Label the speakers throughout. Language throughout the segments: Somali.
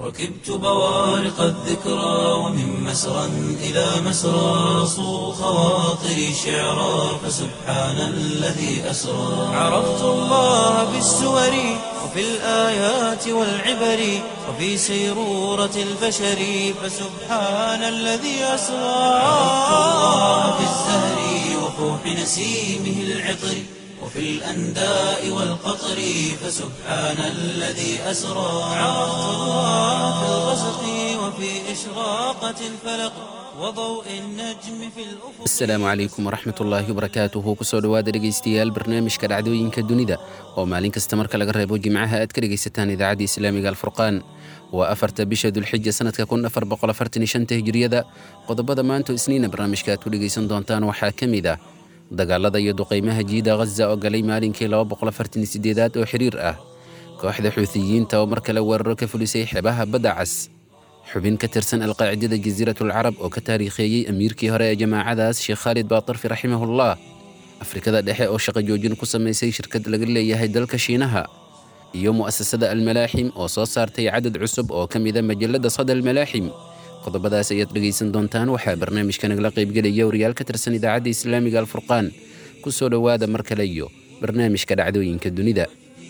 Speaker 1: ركبت بوارق الذكرى ومن مسرى إلى مسرى صو خواطري شعرا فسبحان الذي أسرى عرفت الله بالسور وفي الآيات والعبر وفي سيرورة البشر فسبحان الذي أسرى عرفت الله بالزهر وفوح نسيمه العطر وفي الأنداء والقطر فسبحان الذي أسرى عرفت الله في الغسق وفي إشراقة الفلق وضوء النجم في الأفق
Speaker 2: asalaamu calaykum waraxmat ullaahi wabarakaatuhu kusoo dhowaada dhegaystayaal barnaamijka dhacdooyinka dunida oo maalin kasta marka laga reebo jimcaha aad ka dhegaysataan idaacadda islaamiga alfurqaan waa afarta bisha dulxija sanadka kun afar boqol afartan iyo shanta hijriyada qodobada maanta isniina barnaamijka aad ku dhegaysan doontaan waxaa ka mid ah dagaalada iyo duqaymaha jiida ghaza oo galay maalinkii laba boqol afartan iyo sideedaad oo xiriir ah kooxda xuutiyiinta oo mar kale weeraro ka fulisay xebaha badda cas xubin ka tirsan alqaacidada jasiiratulcarab oo ka taariikheeyey amiirkii hore ee jamaacadaas sheekh khaalid baatarfi raximahullah afrikada dhexe oo shaqo joojin ku samaysay shirkad laga leeyahay dalka shiinaha iyo mu'asasada almalaaxim oo soo saartay cadad cusub oo ka mida majalladda sada almalaaxim qodobadaas ayaad dhegaysan doontaan waxaa barnaamijka nagala qaybgelaya wariyaal ka tirsan idaacadda islaamiga alfurqaan ku soo dhowaada mar kale iyo barnaamijka dhacdooyinka dunida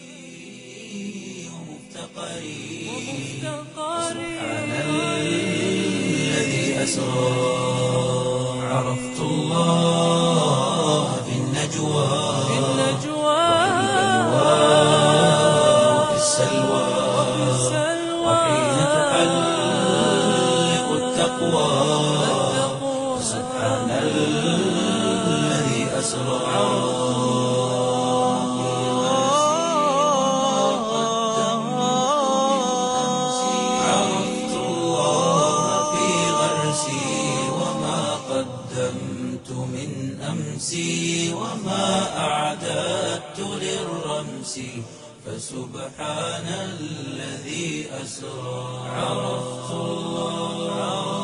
Speaker 1: الذي أسرى عرفت الله في النجوى وفي السلوى وحين تحلق التقوى سبحان الذي أسرى عرفت الله في غرسي وما قدمت من أمسي وما أعددت للرمس فسبحان الذي أسرى عرفت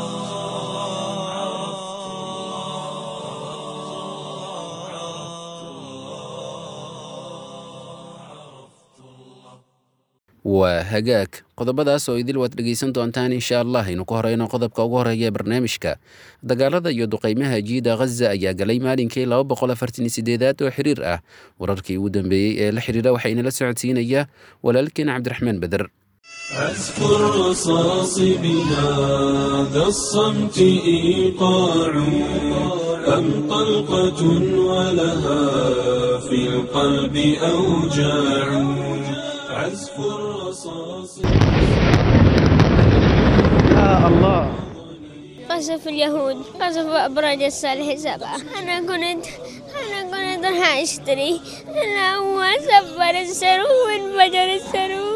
Speaker 2: waa hagaag qodobadaas oo idil waad dhegaysan doontaan insha allah aynu ku horeyno qodobka ugu horeeya ee barnaamijka dagaalada iyo duqaymaha jiida ghaza ayaa galay maalinkii laba boqol afartan iyo sideedaad oo xiriir ah wararkii ugu dambeeyey ee la xiriira waxaa inala socodsiinaya walaalkeen cabdiraxmaan beder
Speaker 3: أذكر رصاص بهذا الصمت إيقاع أم طلقة ولها في القلب أوجاع عزف الرصاص
Speaker 4: قصف اليهود قصف أبراج الصالح سبعة أنا كنت أنا كنت راح أشتري أنا هو سفر السرو وانفجر السرو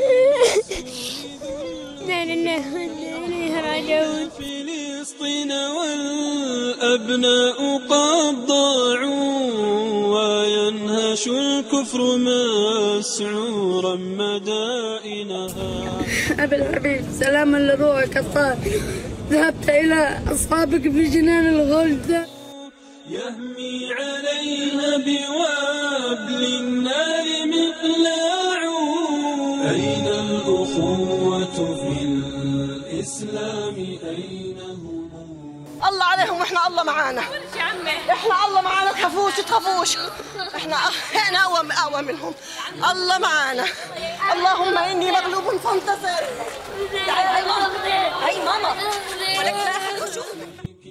Speaker 4: لا لله وإنا إليه راجعون
Speaker 3: فلسطين والأبناء قد ضاعوا وينهش الكفر مسعورا مدائنها
Speaker 5: أبي الحبيب سلاما لروحك الطاهر ذهبت إلى أصحابك في جنان الغلد
Speaker 3: يهمي عليها بوابل النار مقلاع أين الأخوة في الإسلام أين هم
Speaker 6: الله عليهم واحنا الله معانا احنا الله معانا تخافوش تخافوش احنا احنا اقوى اقوى منهم الله معانا اللهم اني مغلوب فانتصر تعالي هاي ماما هاي ماما ولك لا أحد يشوفك.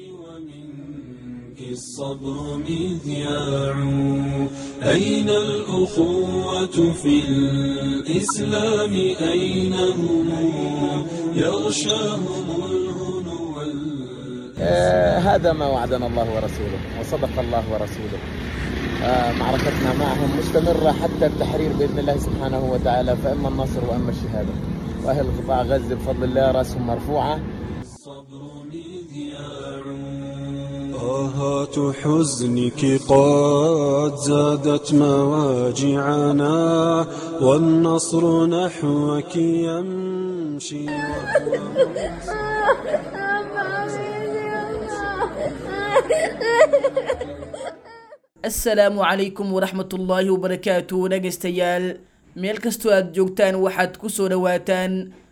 Speaker 3: ومنك الصبر مذياع أين الأخوة في الإسلام أين هم يغشاهم الهنو وال-
Speaker 7: آه، هذا ما وعدنا الله ورسوله وصدق الله ورسوله آه، معركتنا معهم مستمرة حتى التحرير بإذن الله سبحانه وتعالى فإما النصر وإما الشهادة وأهل قطاع غزة بفضل الله رأسهم مرفوعة
Speaker 3: الصبر مذياع آهات حزنك قد زادت مواجعنا والنصر نحوك يمشي
Speaker 8: asalaamu calaykum waraxmatullaahi wabarakaatu dhegaystayaal meel kastoo aad joogtaan waxaad ku soo dhowaataan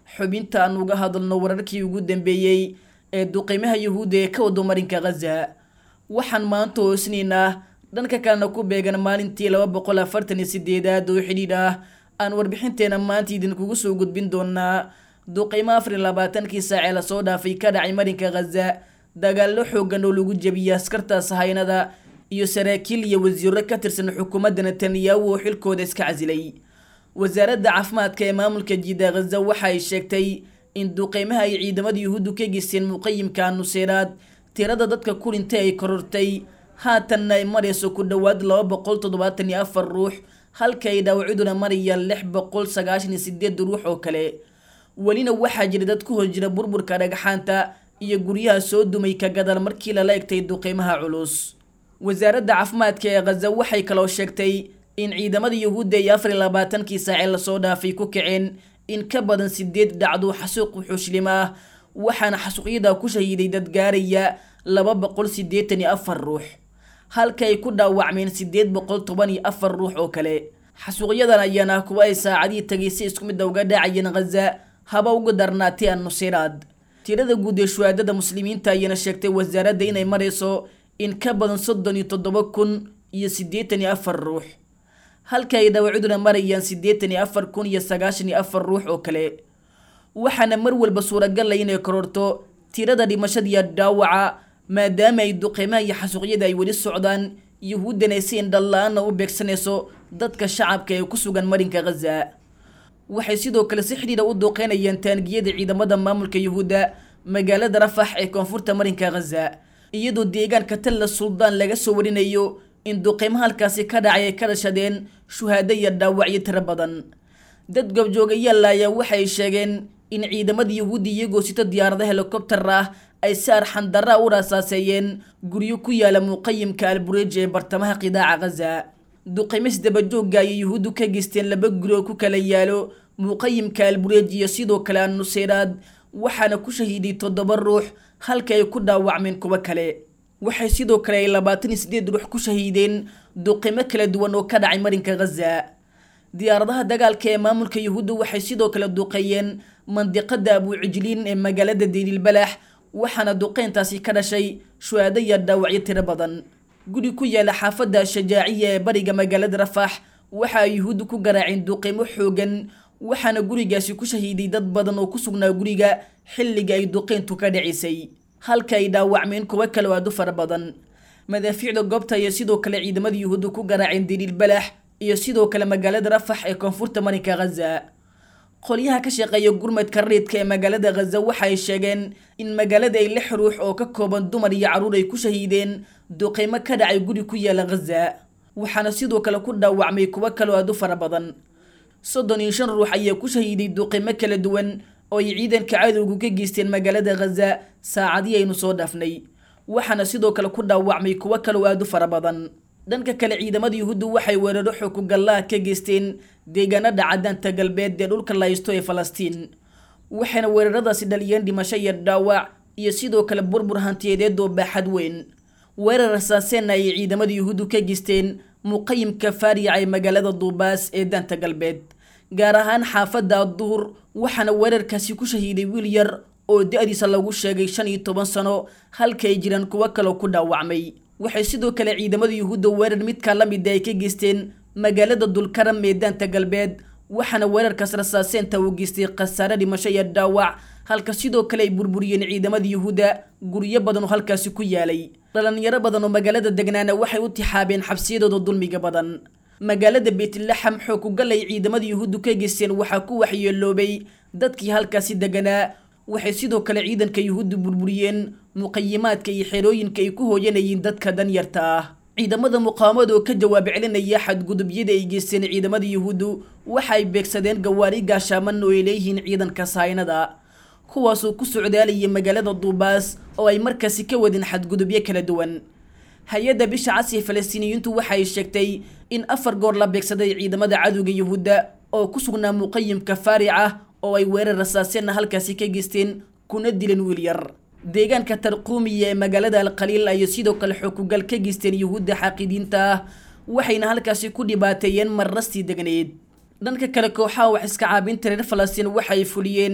Speaker 8: xubinta aan uga hadalno wararkii ugu dambeeyey ee duqeymaha yuhuudda ee ka wado marinka khaza waxaan maanta hoosnaynaa dhanka kalena ku beegan maalintii laba boqol afartan iyo sideedaad oo xidhiidh ah aan warbixinteena maanta idinkugu soo gudbin doonaa duqeymo afar iyo labaatankii saacee lasoo dhaafay ka dhacay marinka khaza dagaallo xoogan oo lagu jebiyey askarta sahaynada iyo saraakiil iyo wasiiro ka tirsan xukuumadda netanyahu oo xilkooda iska casilay wasaaradda caafimaadka ee maamulka jiida khaza waxa ay sheegtay in duqeymaha ay ciidamada yuhuuddu ka geysteen muqayimka nuseyraad tirada dadka ku dhintay ay korortay haatanna ay marayso ku dhowaad laba boqol toddobaatan iyo afar ruux halka ay dhaawaciduna marayaan lix boqol sagaashan iyo sideed ruux oo kale welina waxaa jira dad ku hor jira burburka dhagxaanta iyo guryaha soo dumay ka gadal markii lala egtay duqeymaha culus wasaaradda caafimaadka ee khaza waxay kaloo sheegtay in ciidamada yuhuudda iyo afar iyo labaatankii saacee lasoo dhaafay ku kaceen in ka badan sideed dhacdo xasuuq wuxuushlim ah waxaana xasuuqyada ku shahiiday dad gaaraya laba boqol siddeetan iyo afar ruux halka ay ku dhaawacmeen sideed boqol toban iyo afar ruux oo kale xasuuqyadan ayaana kuwa ay saacadihii tagay si isku midda uga dhacayeen khaza haba uga darnaatay an nuseyraad tirada guud ee shuhaadada muslimiinta ayaana sheegtay wasaaradda inay marayso in ka badan soddon iyo toddoba kun iyo siddeetan iyo afar ruux halka ay dhaawaciduna marayaan siddeetan iyo afar kun iyo sagaashan iyo afar ruux oo kale waxaana mar walba suuragal ah inay kororto tirada dhimashadiiyo dhaawaca maadaama ay duqeymaha iyo xasuuqyada ay weli socdaan yuhuuddana si indhala-aana u beegsanayso dadka shacabka ee ku sugan marinka khaza waxay sidoo kale si xidhiidha u duqeynayaan taangiyada ciidamada maamulka yuhuudda magaalada rafax ee koonfurta marinka khaza iyadoo deegaanka talla suldaan laga soo warinayo in duqeymo halkaasi ka dhacay ay ka dhashadeen shuhaado iyo dhaawacyo tiro badan dad gobjoogayaalla ayaa waxay sheegeen in ciidamada yuhuudda iyagoo sito diyaarada helikobtar ah ay si arxandarra u raasaaseeyeen guryo ku yaala muqayimka albureej ee bartamaha qidaaca khaza duqeymis dabajoogga ayay yuhuuddu ka geysteen laba guri oo ku kala yaalo muqayimka albureej iyo sidoo kale annuseyraad waxaana ku shahiiday toddoba ruux halka ay ku dhaawacmeen kuwo kale waxay sidoo kale ay labaatan iyo sideed ruux ku shahiideen duqimo kala duwan oo ka dhacay marinka khaza diyaaradaha dagaalka ee maamulka yuhuudda waxay sidoo kale duqeeyeen mandiqada abuucijliin ee magaalada diililbalax waxaana duqeyntaasi ka dhashay shuhaado iyo dhaawacyo tiro badan guri ku yaala xaafadda shajaaciya ee bariga magaalada rafax waxa ay yuhuudda ku garaaceen duqeymo xoogan waxaana gurigaasi ku shahiiday dad badan oo ku sugnaa guriga xilliga ay duqeyntu ka dhicisay halka ay dhaawacmeen kuwo kale oo aad u fara badan madaafiicda goobta ayaa sidoo kale ciidamada yuhuudda ku garaaceen daliilbalax iyo sidoo kale magaalada rafax ee koonfurta marinka khaza qolyaha ka shaqeeya gurmadka rariidka ee magaalada khaza waxa ay sheegeen in magaalada ay lix ruux oo ka kooban dumar iyo carruur ay ku shahiideen duqeymo ka dhacay guri ku yaala khaza waxaana sidoo kale ku dhaawacmay kuwo kale oo aad u fara badan soddon iyo shan ruux ayaa ku shahiiday duqeymo kala duwan oo ay ciidanka cadowgu ka geysteen magaalada khaza saacadii aynu soo dhaafnay waxaana sidoo kale ku dhaawacmay kuwo kale oo aad u fara badan dhanka kale ciidamada yuhuuddu waxay weeraro xukugallaha ka geysteen deegaanada cadaanta galbeed ee dhulka laysto ee falastiin waxayna weeraradaasi dhaliyeen dhimasho iyo dhaawac iyo sidoo kale burbur hantiyadeed oo baaxad weyn weerar rasaaseenna ayay ciidamada yuhuuddu ka geysteen muqayimka faariyaca ee magaalada duubaas ee daanta galbeed gaar ahaan xaafadda adduhur waxaana weerarkaasi ku shahiiday wiil yar oo da-diisa lagu sheegay shan iyo toban sano halka ay jiraan kuwo kaloo ku dhaawacmay waxay sidoo kale ciidamada yuhuudda weerar midkaa la mida ay ka geysteen magaalada dulkaram ee daanta galbeed waxaana weerarkaas rasaaseenta uu geystay khasaare dhimasho iyo dhaawac halka sidoo kale ay burburiyeen ciidamada yuhuudda guryo badan oo halkaasi ku yaalay dhalinyaro badan oo magaalada degnaana waxay u tixaabeen xabsiyadooda dulmiga badan magaalada beetlaxam xookugal ay ciidamada yuhuuddu ka geysteen waxaa ku waxyeeloobay dadkii halkaasi deganaa waxay sidoo kale ciidanka yuhuuddu burburiyeen muqayimaadka iyo xerooyinka ay ku hooyanayeen dadka danyarta ah ciidamada muqaawamada oo ka jawaab celinaya xadgudubyada ay geysteen ciidamada yuhuuddu waxa ay beegsadeen gawaari gaashaaman oo ay leeyihiin ciidanka sahaynada kuwaasoo ku socdaalayay magaalada duubaas oo ay markaasi ka wadeen xadgudubyo kala duwan hay-adda bisha casri falastiiniyiintu waxa ay sheegtay in afar goor la beegsaday ciidamada cadowga yuhuudda oo ku sugnaa muqayimka faaric ah oo ay weerar rasaaseenna halkaasi ka geysteen kuna dileen wiil yar deegaanka tarquumiya ee magaalada alkhaliil ayay sidoo kale xukugal ka geysteen yuhuudda xaaqidiinta ah waxayna halkaasi ku dhibaateeyeen marrastii degneed dhanka kale kooxaha wax iska caabinta reer falastiin waxa ay fuliyeen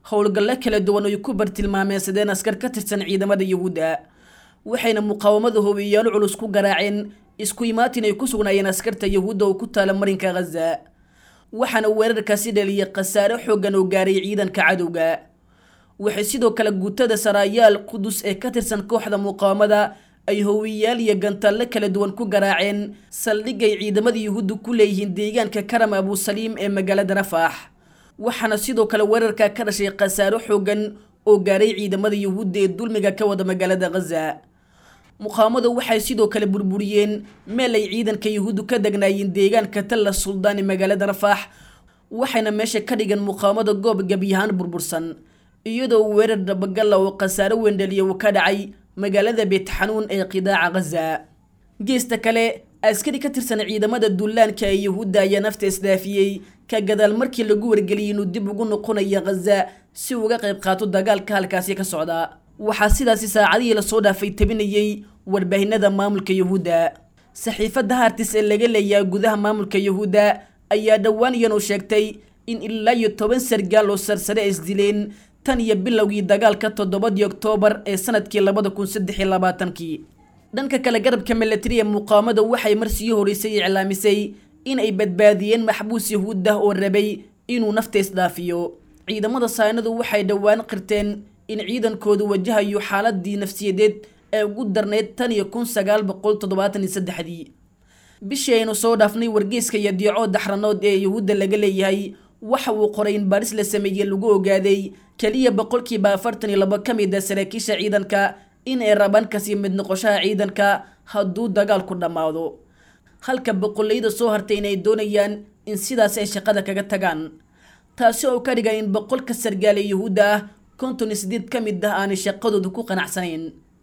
Speaker 8: howlgallo kala duwan ay ku bartilmaameysadeen askar ka tirsan ciidamada yuhuudda waxayna muqaawamada hobiyaalo culus ku garaaceen isku imaatin ay ku sugnaayeen askarta yuhuudda oo ku taala marinka khaza waxaana weerarkaasi dhaliyay khasaare xooggan oo gaaray ciidanka cadowga waxay sidoo kale guutada saraayaal qudus ee ka tirsan kooxda muqaawamada ay howiyaal iyo gantaallo kala duwan ku garaaceen saldhigay ciidamada yuhuudda ku leeyihiin deegaanka karam abusaliim ee magaalada rafaax waxaana sidoo kale weerarka ka dhashay khasaaro xooggan oo gaaray ciidamada yuhuudda ee dulmiga ka wada magaalada khaza muqaawamadu waxay sidoo kale burburiyeen meel ay ciidanka yuhuuddu ka degnaayeen deegaanka talla suldaan ee magaalada rafaax waxayna meesha ka dhigeen muqaawamada goob gebyahaan burbursan iyadoo weerar dabagalla oo khasaaro weyn dhaliya uu ka dhacay magaalada beetxanuun ee qidaaca khaza geesta kale askari ka tirsan ciidamada dullaanka ee yuhuudda ayaa nafta isdaafiyey ka gadaal markii lagu wargeliyay inuu dib ugu noqonayo khaza si uga qayb qaato dagaalka halkaasi ka socda waxaa sidaasi saacadihii lasoo dhaafay tabinayey warbaahinada maamulka yuhuudda saxiifadda hartis ee laga leeyaha gudaha maamulka yuhuudda ayaa dhowaan iyanu sheegtay in ilaa iyo toban sargaal oo sarsare ay isdileen tan iyo bilowgii dagaalka toddobadii oktoobar ee sanadkii labada kun saddex iyo labaatankii dhanka kale garabka milatari ee muqaawamada waxay marsii horeysay iclaamisay in ay badbaadiyeen maxbuus yahuud ah oo rabay inuu nafta isdhaafiyo ciidamada saynadu waxay dhowaan qirteen in ciidankoodu wajahayo xaaladii nafsiyadeed ee ugu darneyd tan iyo kun sagaal boqol toddobaatan iyo saddexdii bishii aynu soo dhaafnay wargeyska iyo diico daxranood ee yuhuudda laga leeyahay waxa uu qoray in baaris la sameeyey lagu ogaaday keliya boqolkiiba afartan iyo labo ka mid a saraakiisha ciidanka in ay rabaan kasii mid noqoshaha ciidanka hadduu dagaalku dhammaado halka boqolleyda soo hartay inay doonayaan in sidaas ay shaqada kaga tagaan taasi oo ka dhigan in boqolka sargaal ee yuhuudda ah konton iyo sideed ka mid ah aanay shaqadooda ku qanacsanayn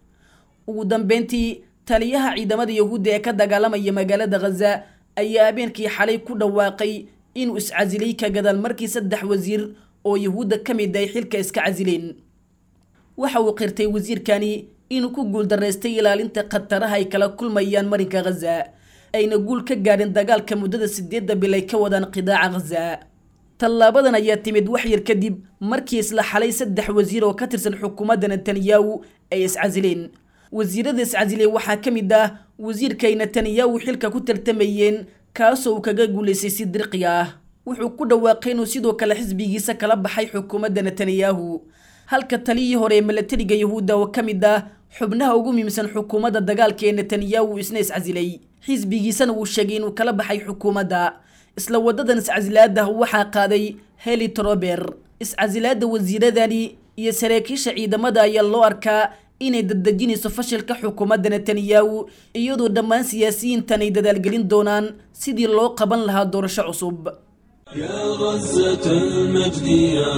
Speaker 8: ugu dambeyntii taliyaha ciidamada yuhuudda ee ka dagaalamaya magaalada khaza ayaa habeenkii xalay ku dhawaaqay inuu iscasilay ka gadaal markii saddex wasiir oo yuhuudda ka mid ay xilka iska casileen waxa uu qirtay wasiirkani inuu ku guuldaraystay ilaalinta khataraha ay kala kulmayaan marinka khaza ayna guul ka gaadhin dagaalka muddada sideedda bil ay ka wadaan qidaaca khaza tallaabadan ayaa timid wax yar kadib markii isla xalay saddex wasiir oo ka tirsan xukuumadda netanyahu ay iscasileen wasiirada iscasiley waxaa ka mid ah wasiirkay netanyahu xilka ku tartamayeen kaasoo uu kaga guulaystay si dirqi ah wuxuu ku dhawaaqay inuu sidoo kale xisbigiisa kala baxay xukuumadda netanyahu halka taliyii hore ee milatariga yuhuudda oo ka mid ah xubnaha ugu muhiimsan xukuumadda dagaalka ee netanyahu isna iscasilay xisbigiisana uu sheegay inuu kala baxay xukuumadda isla wadadan iscasilaada waxaa qaaday heli trober iscasilaada wasiiradani iyo saraakiisha ciidamada ayaa loo arkaa inay dadejinayso fashilka xukuumadda netanyahu iyadoo dhammaan siyaasiyiintan ay dadaalgelin doonaan sidii loo qaban lahaa doorasho cusub
Speaker 3: يا غزة المجد يا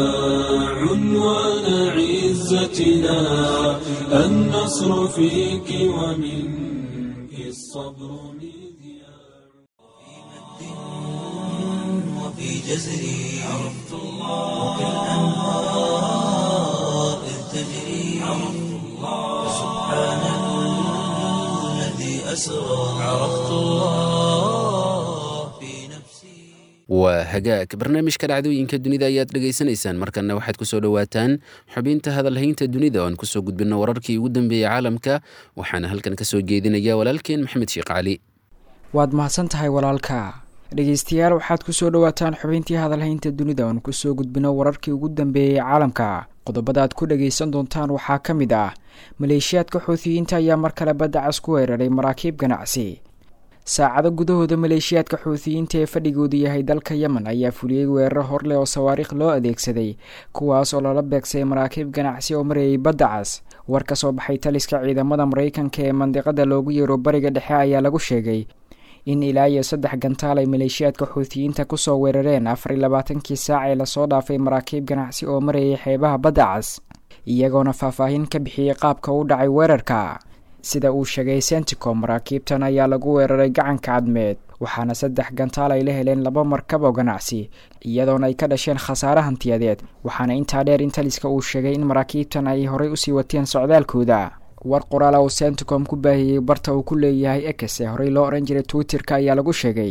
Speaker 3: عنوان عزتنا النصر فيك ومنك الصبر مذياع
Speaker 1: وفي جزري عرفت الله وكالأنهار إذ تجري عرفت الله سبحان الذي أسرى عرفت الله في نفسي
Speaker 2: waa hagaag barnaamijka dhacdooyinka dunida ayaad dhegaysanaysaan markanna waxaad kusoo dhowaataan xubinta hadalhaynta dunida oon kusoo gudbino wararkii ugu dambeeyey caalamka waxaana halkan kasoo jeedinaya walaalkeen maxamed sheekh cali
Speaker 9: waad mahadsan tahay walaalka dhegeystayaal waxaad kusoo dhowaataan xubintii hadalhaynta dunida oon kusoo gudbino wararkii ugu dambeeyey caalamka qodobada aad ku dhagaysan doontaan waxaa ka mid ah maleeshiyaadka xuutiyiinta ayaa mar kale badda cas ku weeraray maraakiib ganacsi saacado gudahooda maleeshiyaadka xuutiyiinta ee fadhigoodu yahay dalka yemen ayaa fuliyey weeraro horleh oo sawaariikh loo adeegsaday kuwaas oo lala beegsay maraakiib ganacsi oo marayay badda cas war ka soo baxay taliska ciidamada maraykanka ee mandiqada loogu yeero bariga dhexe ayaa lagu sheegay in ilaa iyo saddex gantaal ay maleeshiyaadka xuutiyiinta kusoo weerareen afar iyo labaatankii saac ee lasoo dhaafay maraakiib ganacsi oo marayay xeebaha badda cas iyagoona faahfaahin ka bixiyey qaabka u dhacay weerarka sida uu sheegay senticom maraakiibtan ayaa lagu weeraray gacanka cadmeed waxaana saddex gantaal ay la heleen laba markab oo ganacsi iyadoona ay ka dhasheen khasaare hantiyadeed waxaana intaa dheer in taliska uu sheegay in maraakiibtan ay horey usii wateen socdaalkooda war qoraal uu senticom ku baahiyey barta uu ku leeyahay ex ee horey loo odhan jiray twitterka ayaa lagu sheegay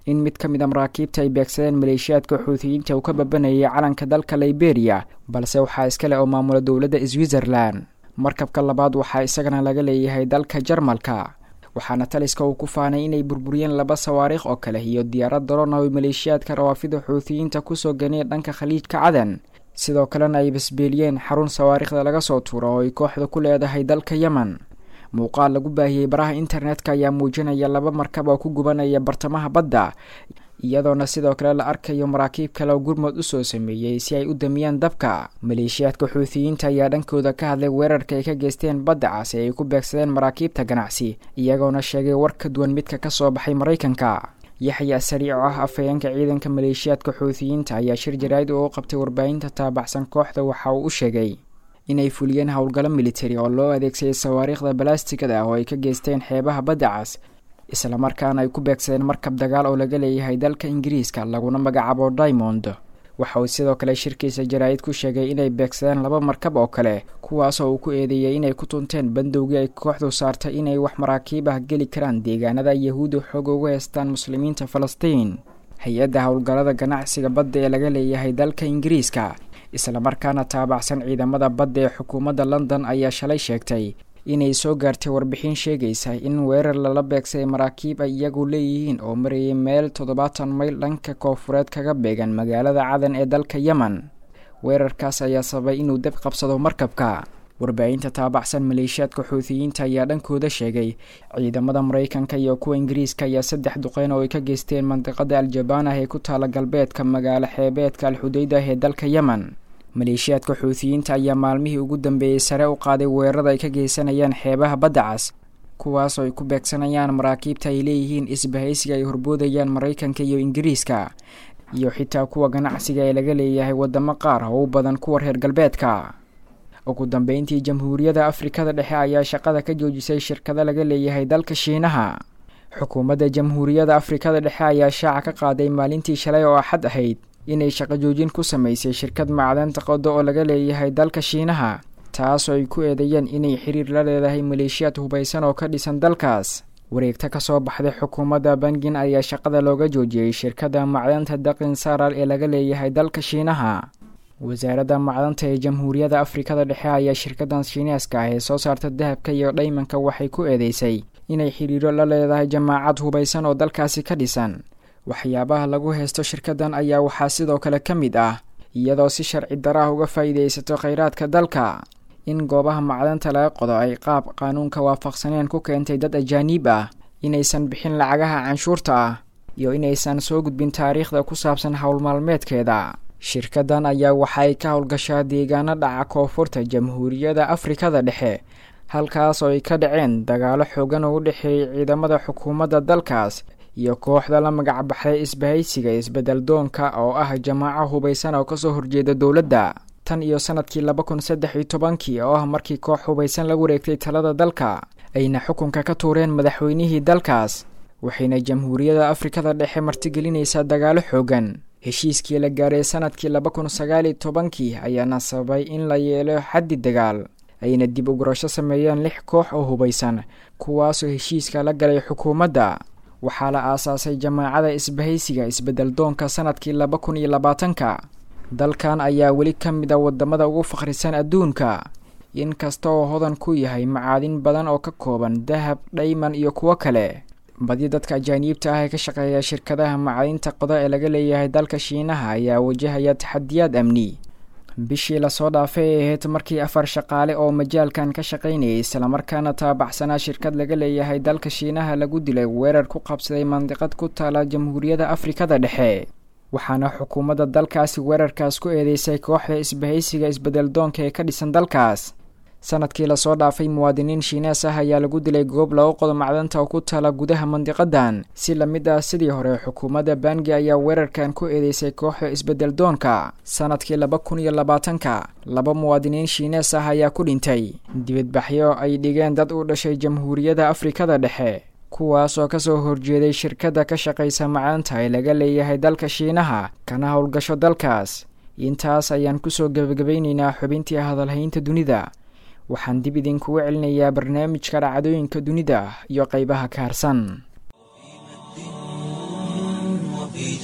Speaker 9: in mid ka mid a maraakiibta ay beegsadeen maleeshiyaadka xuutiyiinta uu ka babanayay calanka dalka liberia balse waxaa iska leh oo maamula dowladda switzerland markabka labaad waxaa isagana laga leeyahay dalka jarmalka waxaana taliska uu ku faanay inay burburiyeen laba sawaariikh oo kale iyo diyaarad daroon oo maleeshiyaadka rawaafida xuutiyiinta kusoo ganeen dhanka khaliijka cadan sidoo kalena ay basbeeliyeen xarun sawaariikhda laga soo tuuro oo ay kooxda ku leedahay dalka yemen muuqaal lagu baahiyey baraha internetka ayaa muujinaya laba markab oo ku gubanaya bartamaha badda iyadoona sidoo kale la arkayo maraakiib kale oo gurmud usoo sameeyey si ay u damiyaan dabka maleeshiyaadka xuutiyiinta ayaa dhankooda ka hadlay weerarka ay ka geysteen badda cas ee ay ku beegsadeen maraakiibta ganacsi iyagoona sheegay war ka duwan midka ka soo baxay maraykanka yaxya sariic oo ah afhayeenka ciidanka maleeshiyaadka xuutiyiinta ayaa shir jaraa'id oo u qabtay warbaahinta taabacsan kooxda waxa uu u sheegay inay fuliyeen howlgallo militari oo loo adeegsaday sawaariikhda balastigada ah oo ay ka geysteen xeebaha badda cas islamarkaana ay ku beegsadeen markab dagaal oo laga leeyahay dalka ingiriiska laguna magacaabo diamond waxa uu sidoo kale shirkiisa jaraa'id ku sheegay inay beegsadeen laba markab oo kale kuwaasoo uu ku eedeeyey inay ku tunteen bandowgii ay kooxdu saartay inay wax maraakiib ah geli karaan deegaanada yahuudda xoog ugu heystaan muslimiinta falastiin hay-adda howlgallada ganacsiga badda ee laga leeyahay dalka ingiriiska islamarkaana taabacsan ciidamada badda ee xukuumadda london ayaa shalay sheegtay inay soo gaartay warbixin sheegaysa in weerar lala beegsaday maraakiib ay iyagu leeyihiin oo marayay meel toddobaatan mayl dhanka koofureed kaga beegan magaalada cadan ee dalka yemen weerarkaas ayaa sababay inuu dab qabsado markabka warbaahinta taabacsan maleeshiyaadka xuutiyiinta ayaa dhankooda sheegay ciidamada maraykanka iyo kuwa ingiriiska ayaa saddex duqeyn oo ay ka geysteen mandiqada al-jabaan ah ee ku taala galbeedka magaalo xeebeedka al-xudaydah ee dalka yemen maleeshiyaadka xuutiyiinta ayaa maalmihii ugu dambeeyey sare u qaaday weerarada ay ka geysanayaan xeebaha badda cas kuwaasoo ay ku beegsanayaan maraakiibta ay leeyihiin isbahaysiga ay horboodayaan maraykanka iyo ingiriiska iyo xitaa kuwa ganacsiga ee laga leeyahay wadamo qaar oo u badan kuwa reer galbeedka ugu dambeyntii jamhuuriyadda afrikada dhexe ayaa shaqada ka joojisay shirkado laga leeyahay dalka shiinaha xukuumadda jamhuuriyadda afrikada dhexe ayaa shaaca ka qaaday maalintii shalay oo axad ahayd inay shaqo joojin ku samaysay shirkad macdanta qodo oo laga leeyahay dalka shiinaha taasoo ay ku eedeeyeen inay xiriir la leedahay maleeshiyaad hubaysan oo ka dhisan dalkaas wareegta ka soo baxday xukuumadda bangin ayaa shaqada looga joojiyey shirkadda macdanta daqin saral ee laga leeyahay dalka shiinaha wasaaradda macdanta ee jamhuuriyadda afrikada dhexe ayaa shirkadan shiineeska ah ee soo saarta dahabka iyo dhaymanka waxay ku eedeysay inay xiriiro la leedahay jamaacad hubaysan oo dalkaasi ka dhisan waxyaabaha lagu haysto shirkadan ayaa waxaa sidoo kale ka mid ah iyadoo si sharci daraah uga faa'iidaysato kheyraadka dalka in goobaha macdanta laga qodo ay qaab qaanuunka waafaqsaneen ku keentay dad ajaaniib ah inaysan bixin lacagaha canshuurta ah iyo inaysan soo gudbin taariikhda ku saabsan howlmaalmeedkeeda shirkadan ayaa waxaay ka howlgashaa deegaano dhaca koonfurta jamhuuriyadda afrikada dhexe halkaas oo ay ka dhaceen dagaalo xoogan oo u dhexeeyay ciidamada xukuumadda dalkaas iyo kooxda la magac baxday isbahaysiga isbedel doonka oo ah jamaaco hubaysan oo kasoo horjeeda dowladda tan iyo sanadkii laba kun saddex iyo tobankii oo ah markii koox hubaysan la wareegtay talada dalka ayna xukunka ka tuureen madaxweynihii dalkaas waxayna jamhuuriyadda afrikada dhexe martigelinaysaa dagaalo xoogan heshiiskii la gaaray sanadkii laba kun sagaal iyo tobankii ayaana sababay in la yeelo xaddi dagaal ayna dib ugurasho sameeyeen lix koox oo hubaysan kuwaasoo heshiiska la galay xukuumadda waxaa la aasaasay jamaacada isbahaysiga isbedel doonka sanadkii laba kun iyo labaatanka dalkan ayaa weli ka mid a wadamada ugu fakhrisan adduunka inkasta oo hodan ku yahay macaadin badan oo ka kooban dahab dhayman iyo kuwo kale badi dadka ajaaniibta ah ee ka shaqeeya shirkadaha macadinta qoda ee laga leeyahay dalka shiinaha ayaa wajahaya taxadiyaad amni bishii lasoo dhaafay ay ahayd markii afar shaqaale oo majaalkan ka shaqaynayay islamarkaana taabacsanaa shirkad laga leeyahay dalka shiinaha lagu dilay weerar ku qabsaday mandiqad ku taala jamhuuriyadda afrikada dhexe waxaana xukuumadda dalkaasi weerarkaas ku eedeysay kooxda isbahaysiga isbedel doonka ee ka dhisan dalkaas sanadkii lasoo dhaafay muwaadiniin shiinees ah ayaa lagu dilay goob lagu qodo macdanta oo ku taala gudaha mandiqadan si lamid ah sidii hore xukuumadda bangi ayaa weerarkan ku eedeysay kooxda isbedel doonka sanadkii laba kun iyo labaatanka laba muwaadiniin shiinees ah ayaa ku dhintay dibadbaxyo ay dhigeen dad u dhashay jamhuuriyadda afrikada dhexe kuwaas oo kasoo horjeeday shirkadda ka shaqaysa macdanta ee laga leeyahay dalka shiinaha kana howlgasho dalkaas intaas ayaan kusoo gebagabaynaynaa xubintii hadalhaynta dunida waxaan dib idinkugu celinayaa barnaamijka dhacdooyinka dunida iyo qeybaha ka harsan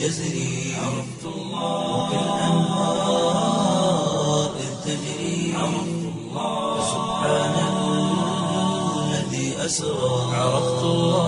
Speaker 1: جزري عرفت الله وكالأنهار إذ تجري عرفت الله سبحان الذي أسرى عرفت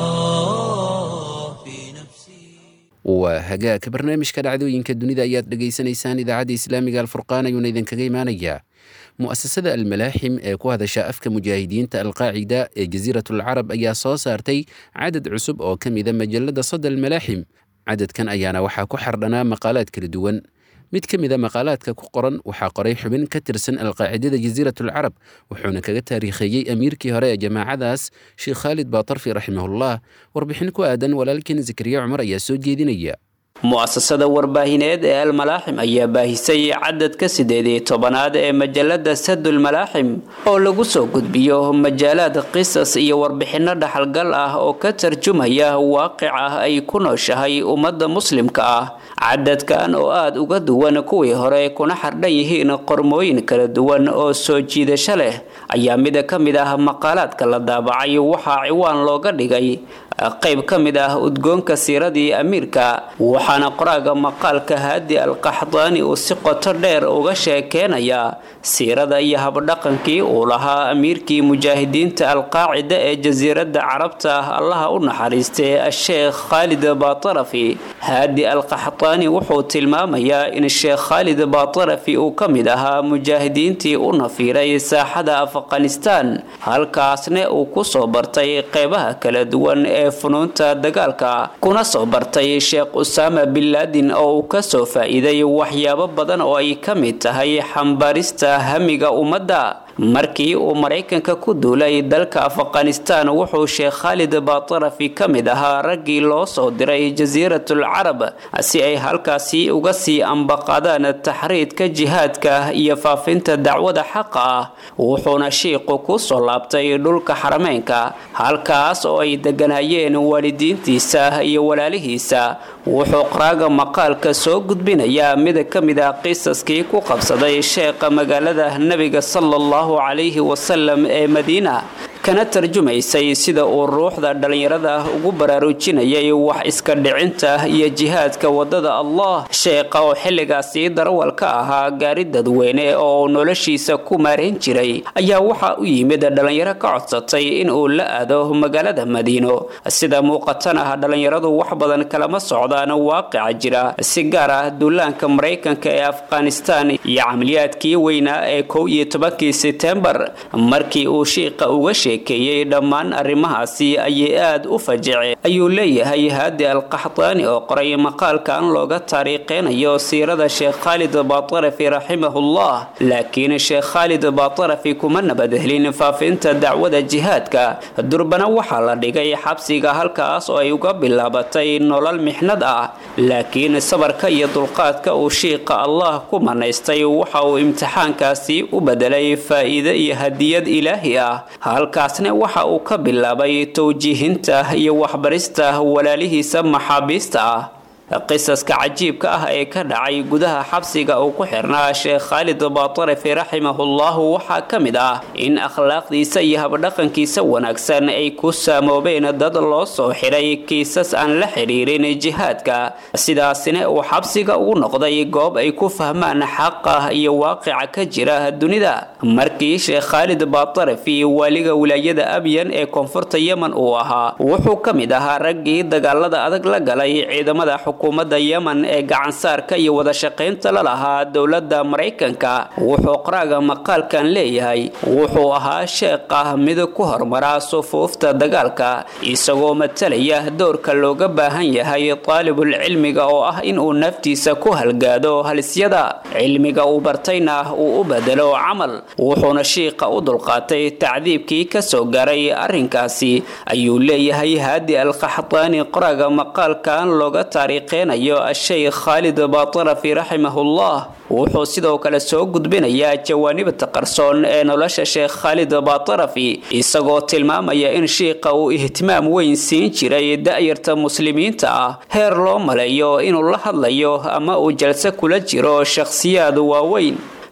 Speaker 1: الله في نفسي
Speaker 2: waa hagaagka barnaamijka dhacdooyinka dunida ayaad dhegaysanaysaan idaacadda islaamiga alfurqaan ayuuna idinkaga imaanayaa mu'asasada almalaaxim ee ku hadasha afka mujaahidiinta alqaacida ee jasiiratul carab ayaa soo saartay cadad cusub oo ka mida majalada sada almalaaxim cadadkan ayaana waxaa ku xardhanaa maqaalaad kala duwan mid ka mida maqaalaadka ku qoran waxaa qoray xubin ka tirsan alqaacidada jasiiratul carab wuxuuna kaga taariikheeyey amiirkii hore ee jamaacadaas sheekh khaalid baatarfi raximahullah warbixin ku aadan walaalkeen zakariya cumar ayaa soo jeedinaya
Speaker 10: mu'asasada warbaahineed ee almalaaxim ayaa baahisay cadadka sideed iyo tobanaad ee majalada sadul malaaxim oo lagu soo gudbiyo majaalaad qisas iyo warbixinno dhaxalgal ah oo ka tarjumaya waaqic ah ay ku nooshahay ummadda muslimka ah cadadkan oo aada uga duwan kuwii hore kuna xardhan yihiin qormooyin kala duwan oo soo jiidasho leh ayaa mida ka mid ah maqaalaadka la daabacay waxaa ciwaan looga dhigay qayb ka mid ah udgoonka siiradii amiirka waxaana qoraaga maqaalka haadi alqaxdaani uu si qoto dheer uga sheekeenaya siirada iyo habdhaqankii uu lahaa amiirkii mujaahidiinta alqaacida ee jasiiradda carabta allaha u naxariistay asheekh khaalid baatarafi haadi alqaxdaani wuxuu tilmaamayaa in sheekh khaalid baatarafi uu ka mid ahaa mujaahidiintii u nafiiray saaxada afghanistan halkaasna uu kusoo bartay qeybaha kala duwan ee funuunta dagaalka kuna soo bartay sheekh usaama bin laadin oo uu kasoo faa-iiday waxyaabo badan oo ay ka mid tahay xambaarista hamiga ummadda markii uu maraykanka ku duulay dalka afghanistan wuxuu sheekh khaalid baatarafi ka mid ahaa raggii loo soo diray jasiiratul carab si ay halkaasi uga sii ambaqadaan taxriidka jihaadka iyo faafinta dacwada xaqa ah wuxuuna shiiqu ku soo laabtay dhulka xarameynka halkaas oo ay deganayeen waalidiintiisa iyo walaalihiisa wuxuu qaraaga maqaalka soo gudbinayaa mid ka mid ah qisaskii ku qabsaday sheekha magaalada nebiga sala calayhi wasalam ee madiina kana tarjumaysay sida uu ruuxda dhallinyarada ugu baraarujinayay wax iska dhicinta iyo jihaadka wadada allah sheekha oo xilligaasi darawal ka ahaa gaari dadweyne oo uu noloshiisa ku maarayn jiray ayaa waxaa u yimid dhallinyaro ka codsatay in uu la aado magaalada madiino sida muuqatana dhallinyaradu wax badan kalama socdaan waaqica jira si gaar ah duulaanka maraykanka ee afghanistan iyo camaliyaadkii weynaa ee kow iyo tobankii setembar markii uu shiiqa uga sheekeeyey dhammaan arrimahaasi ayay aada u fajece ayuu leeyahay haadi alqaxdaani oo qoray maqaalkan looga taariikheynayo siirada sheekh khaalid baatarafi raximahullah laakiin sheekh khaalid baatarafi kuma nabadhelin faafinta dacwada jihaadka durbana waxaa la dhigay xabsiga halkaas oo ay uga bilaabatay nolol mixnad ah laakiin sabarka iyo dulqaadka uu shiiqa allah ku manaystay waxa uu imtixaankaasi u bedelay faa-iide iyo hadiyad ilaahi ah halkaasna waxa uu ka bilaabay towjiihinta iyo waxbarista walaalihiisa maxaabiista ah qisaska cajiibka ah ee ka dhacay gudaha xabsiga uu ku xirnaa sheekh khaalid baatarafi raximahullahu waxaa ka mid ah in akhlaaqdiisa iyo habdhaqankiisa wanaagsan ay ku saamoobeen dad loo soo xidhay kiisas aan la xidhiirin jihaadka sidaasina uu xabsiga ugu noqday goob ay ku fahmaan xaqa iyo waaqica ka jira dunida markii sheekh khaalid baatarafi waaliga wilaayada abyan ee koonfurta yemen uu ahaa wuxuu ka mid ahaa raggii dagaalada adag la galay ciidamada xukuumadda yemen ee gacansaarka iyo wada shaqaynta la lahaa dowladda maraykanka wuxuu qaraaga maqaalkan leeyahay wuxuu ahaa sheekh ah mid ku hormaraa sufuufta dagaalka isagoo matalaya doorka looga baahan yahay taalibul cilmiga oo ah inuu naftiisa ku halgaado halisyada cilmiga uu bartayna uu u bedelo camal wuxuuna shiiqa u dulqaatay tacdiibkii kasoo garay arrinkaasi ayuu leeyahay haadi alqaxdaani qoraaga maqaalkan looga taariikheynayo asheykh khaalid baatarafi raximahullah wuxuu sidoo kale soo gudbinayaa jawaanibta qarsoon ee nolosha sheekh khaalid baatarafi isagoo tilmaamaya in shiiqa uu ihtimaam weyn siin jiray da-yarta muslimiinta ah heer loo maleeyo inuu la hadlayo ama uu jalse kula jiro shakhsiyaad waaweyn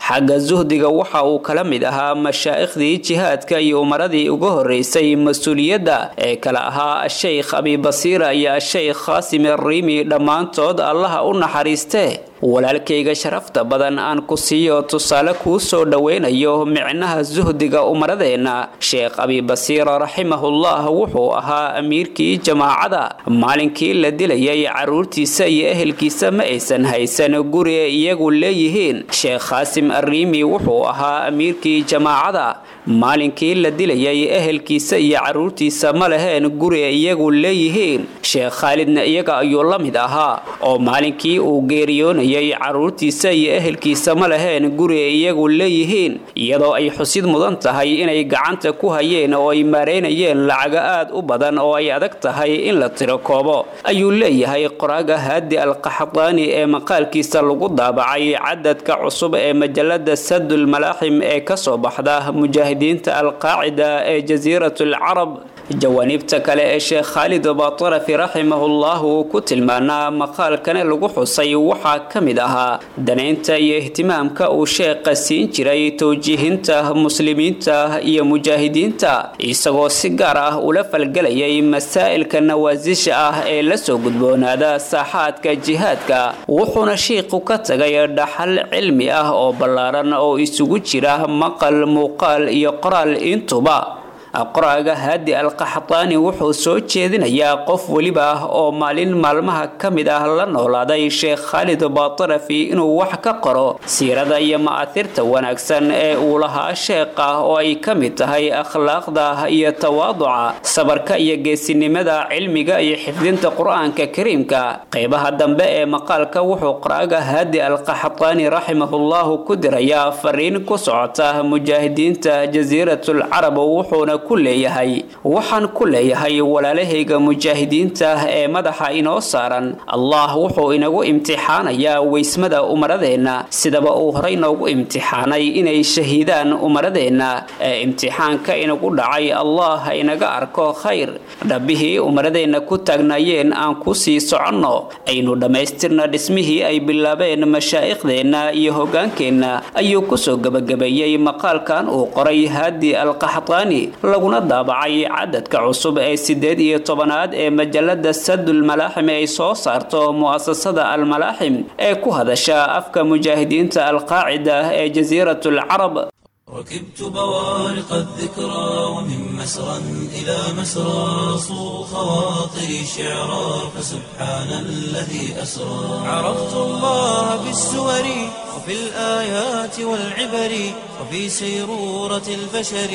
Speaker 10: xagga suhdiga waxa uu kala mid ahaa mashaaikhdii jihaadka iyo umaradii uga horeysay mas-uuliyadda ee kale ahaa asheykh abibasiira iyo asheykh khaasim arriimi dhammaantood allaha u naxariistee walaalkayga sharafta badan aan ku siiyo tusaale kuu soo dhoweynayo micnaha suhdiga umaradeenna sheekh abibasiira raximahullah wuxuu ahaa amiirkii jamaacada maalinkii la dilayay caruurtiisa iyo ehelkiisa ma aysan haysan guri ay iyagu leeyihiin sheekh khaasim arriimi wuxuu ahaa amiirkii jamaacada maalinkii la dilayay ehelkiisa iyo caruurtiisa ma laheen guri ay iyagu leeyihiin sheekh khaalidna iyaga ayuu la mid ahaa oo maalinkii uu geeriyoonayay caruurtiisa iyo ehelkiisa ma laheen guri ay iyagu leeyihiin iyadoo ay xusid mudan tahay inay gacanta ku hayeen oo ay maareynayeen lacago aad u badan oo ay adag tahay in la tiro koobo ayuu leeyahay qoraaga haadi alqaxdaani ee maqaalkiisa lagu daabacay cadadka cusub ee majalada sadul malaaxim ee kasoo baxda mujaahidiinta alqaacida ee jasiiratul carab jawaaniibta kale ee sheekh khaalid batarafi raximahullah uu ku tilmaanaa maqaalkane lagu xusay waxaa ka mid ahaa danaynta iyo ihtimaamka uu sheekha siin jiray towjiihinta muslimiinta iyo mujaahidiinta isagoo si gaar ah ula falgelayay masaa'ilka nawaasisha ah ee lasoo gudboonaada saaxaadka jihaadka wuxuuna shiikhu ka tagay dhaxal cilmi ah oo ballaaran oo isugu jira maqal muuqaal iyo qoraal intuba qoraaga haadi alqaxdaani wuxuu soo jeedinayaa qof weliba ah oo maalin maalmaha ka mid ah la noolaaday sheekh khaalid batarafi inuu wax ka qoro siirada iyo ma'athirta wanaagsan ee uu lahaa sheekha oo ay ka mid tahay akhlaaqda iyo tawaaduca sabarka iyo geesinimada cilmiga iyo xifdinta qur-aanka kariimka qeybaha dambe ee maqaalka wuxuu qoraaga haadi alqaxdaani raximahullahu ku dirayaa fariin ku socota mujaahidiinta jasiiratul carab wuxuuna ku leeyahay waxaan ku leeyahay walaalahayga mujaahidiinta ee madaxa inoo saaran allah wuxuu inagu imtixaanayaa weysmada umaradeenna sidaba uu horey noogu imtixaanay inay shahiidaan umaradeenna ee imtixaanka inagu dhacay allah ha inaga arko khayr dhabbihii umaradeenna ku taagnaayeen aan ku sii soconno aynu dhammaystirna dhismihii ay bilaabeen mashaaikhdeenna iyo hogaankeenna ayuu kusoo gebagabeeyey maqaalkan uu qoray haadi alqaxdaani laguna daabacay cadadka cusub ee sideed iyo tobanaad ee majalada sadul malaaxim ay soo saarto mu'asasada almalaaxim ee ku hadasha afka mujaahidiinta alqaacida ee jasiiratul carab
Speaker 1: ركبت بوارق الذكرى ومن مسرى إلى مسرى صو خواطري شعرا فسبحان الذي أسرى عرفت الله بالسور وفي الآيات والعبر وفي سيرورة البشر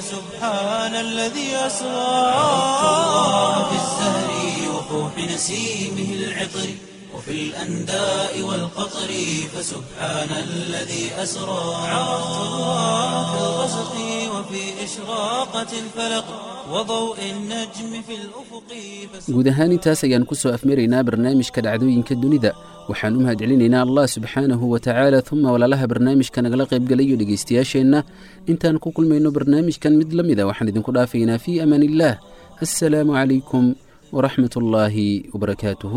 Speaker 1: فسبحان الذي أسرى عرفت الله في الزهر وفوح نسيمه العطر وفي الأنداء والقطر فسبحان الذي أسرى عرفت الله في الغسق وفي إشراقة الفلق وضوء النجم في الأفق
Speaker 2: guud ahaan intaas ayaan ku soo afmaraynaa barnaamijka dhacdooyinka dunida waxaan u mahadcelinaynaa allah subxaanahu wa tacaala uma walaalaha barnaamijka nagala qaybgalayo dhegaystayaasheenna intaan ku kulmayno barnaamijkan mid la mida waxaan idinku dhaafaynaa fii amaan illaah assalaamu calaykum waraxmat ullaahi wabarakaatuhu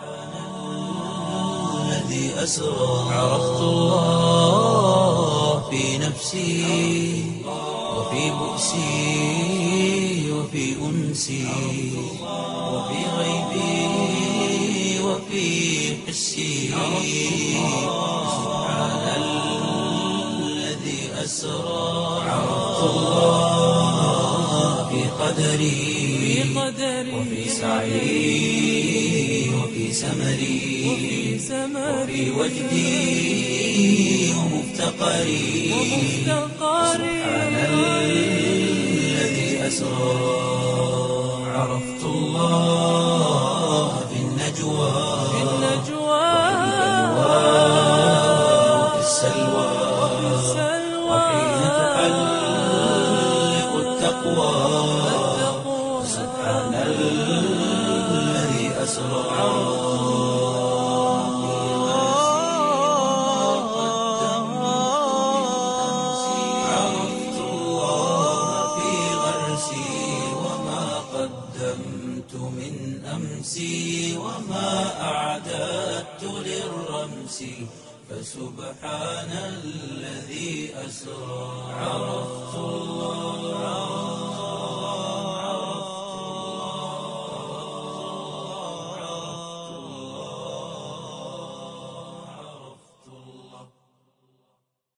Speaker 1: الذي أسرى عرفت الله في نفسي وفي بؤسي وفي أنسي وفي غيبي وفي حسي سبحان الذي أسرى عرفت الله في قدري وفي سعي وفي سمري وفي وجدي ومفتقري سبحان الذي أسرى عرفت الله في النجوى وفي السلوى وحين تحلق التقوى سبحان الذي أسرى عرفت الله في غرسي وما قدمت من أمسي وما أعددت للرمس فسبحان الذي أسرى عرفت الله